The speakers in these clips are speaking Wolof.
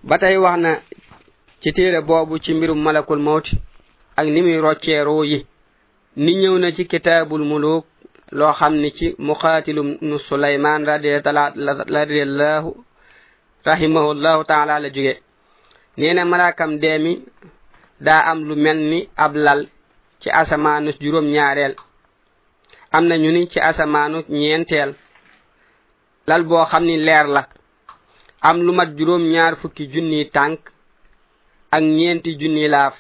ba tey wax na ci téere boobu ci mbirum malakul mawti ak ni muy roccee ruu yi ni ñëw na ci kitaabul muluk loo xam ni ci muqaatilum nu sulayman radiallahu rahimahullahu taala la jóge nee na malaakam deemi daa am lu mel ni ab lal ci asamaanu juróom ñaareel am na ñu ni ci asamaanu ñeenteel lal boo xam ni leer la am lu mat juróom ñaar fukki junni tànk ak ñeenti junni laaf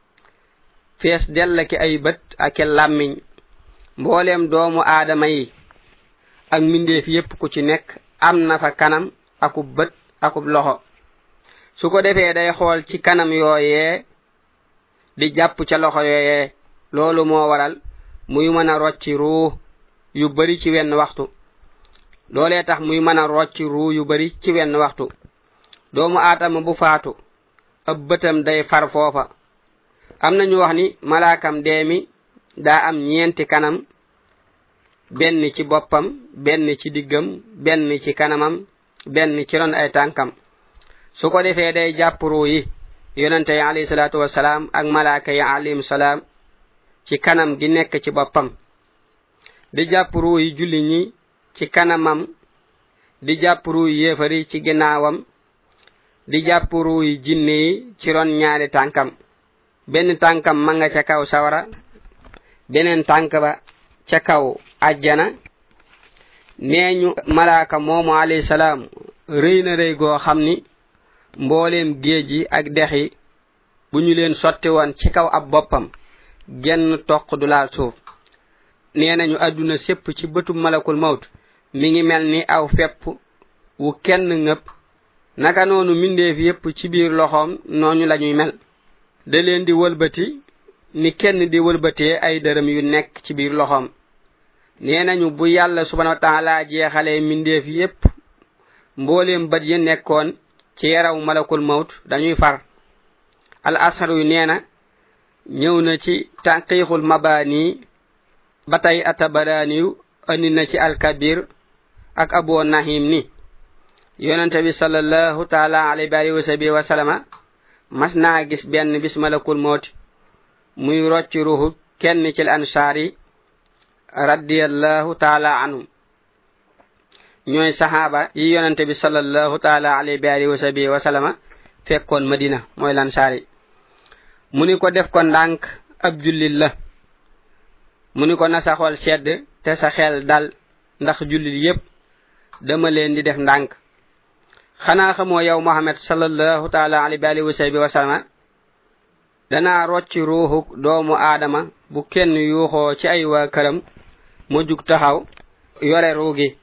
fees dell ki ay bët ak làmmiñ mbooleem doomu aadama yi ak mbindeef yépp ku ci nekk am na fa kanam akub bët akub loxo su ko defee day xool ci kanam yooyee di jàpp ca loxo yooyee loolu moo waral muy mën a rocci ruu yu bari ci wenn waxtu loolee tax muy mën a rocci ruu yu bari ci wenn waxtu doomu aadama bu faatu ab bëtam day far foofa am nañu wax ni malaakam deemi daa am ñeenti kanam benn ci boppam benn ci diggam benn ci kanamam benn ci ron ay tànkam su ko defee day jàpp ruu yi yonente yi alayhi salaatu wasalaam ak malaaka yi alayhim salaam ci kanam gi nekk ci boppam di jàpp ruu yi julli ñi ci kanamam di jàpp ruu yi yéefari ci ginnaawam di jàpp ruu yi jinne yi ci ron ñaari tànkam benn tànkam ma nga ca kaw sawara beneen tànk ba ca kaw ajjana nee ñu malaaka moomu alayhi salaam rëy na rëy goo xam ni mbooleem géej yi ak dex yi bu ñu leen sotti woon ci kaw ab boppam genn toq du laal suuf nee nañu àdduna sépp ci bëtu malakul mawt mi ngi mel ni aw fepp wu kenn ngëpp naka noonu mbindeef yépp ci biir loxoom nooñu lañuy mel da leen di wëlbati ni kenn di wëlbatee ay dërëm yu nekk ci biir loxoom nee nañu bu yàlla subhanahu wa taala jeexalee mbindeef yépp mbooleem bët yi nekkoon ci yaraw malakul mawt dañuy far al asharu yu nee na ñëw na ci tanqiixul mabaani ba tey atabaraaniyu andi na ci alkabir ak abu nahim ni yonente bi sallallahu taala alayhi wa sahbihi wa sallama mas naa gis benn bis malakul mawt muy rocc ruhu kenn ci ansaar yi radiyallahu taala anhum ñooy saxaaba yi yonente bi sallallahu taala alayhi wa sahbihi wa sallama fekkoon madina mooy lansaar yi mu ni ko def ko ndànk ab jullit la mu ni ko na sa xol sedd te sa xel dal ndax jullit yépp dama leen di def ndànk xanaa xamoo yow Muhammad sallallahu taala alayhi wa sahbihi wa sallama danaa rocci ruuxu doomu aadama bu kenn yuuxoo ci ay waa këram mu jug taxaw yore ruugi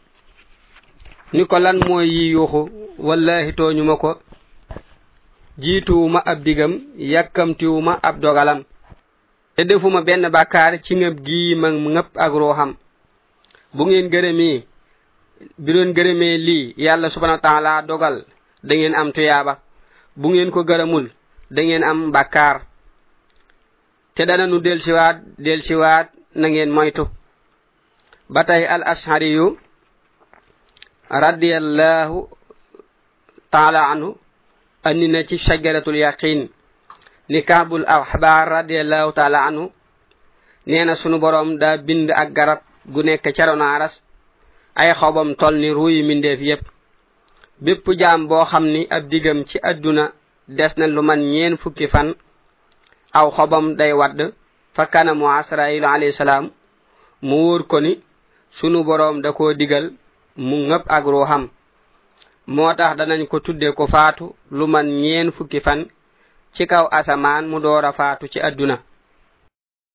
ni ko lan mooy yi yuuxu wallahi tooñu ma ko jiituwuma ab digam yàkkamtiwuma ab dogalam te defuma benn bàkkaar ci ngëb gii ma ngëpp ak ruuxam bu ngeen gërëmee bi doon gërëmee lii yàlla subhanahu wa taala dogal da ngeen am tuyaaba bu ngeen ko gërëmul da ngeen am bàkkaar te dana nu delsiwaat delsiwaat na ngeen moytu ba tey al ashariyu radiyallahu taala anhu andi na ci shajaratul yaqin ni kaabul ahbar radiyallahu taala anhu nee na sunu borom daa bind ak garab gu nekk caronaaras ay xobam tol ni ruuyi mindeef yépp bépp jaam boo xam ni ab digam ci adduna des na lu man ñeen fukki fan aw xobam day wadd fa kanamu asrailu alayhi salaam mu wóor ko ni sunu boroom da koo digal mu ngëpp ak ruuxam moo tax danañ ko tudde ko faatu lu man ñeen fukki fan ci kaw asamaan mu door a faatu ci adduna